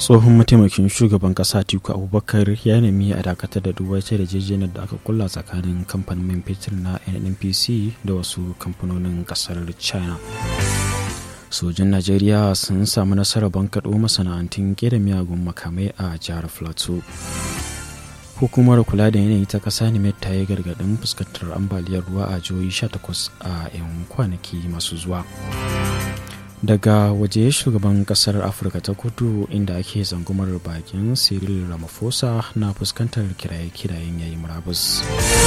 tsohon mataimakin shugaban kasa tiku abubakar ya nemi a dakatar da duk wata yarjejeniyar da aka kulla tsakanin kamfanin man fetur na nnpc da wasu kamfanonin kasar china sojin najeriya sun samu nasarar bankaɗo masana'antun ƙera miyagun makamai a jihar plateau hukumar kula da yanayi ta ƙasa ne ta yi gargaɗin fuskantar ambaliyar ruwa a jihohi 18 a 'yan kwanaki masu zuwa daga waje shugaban kasar afirka ta kudu inda ake zangumar bakin cyril ramaphosa na fuskantar kiraye-kirayen yayi murabus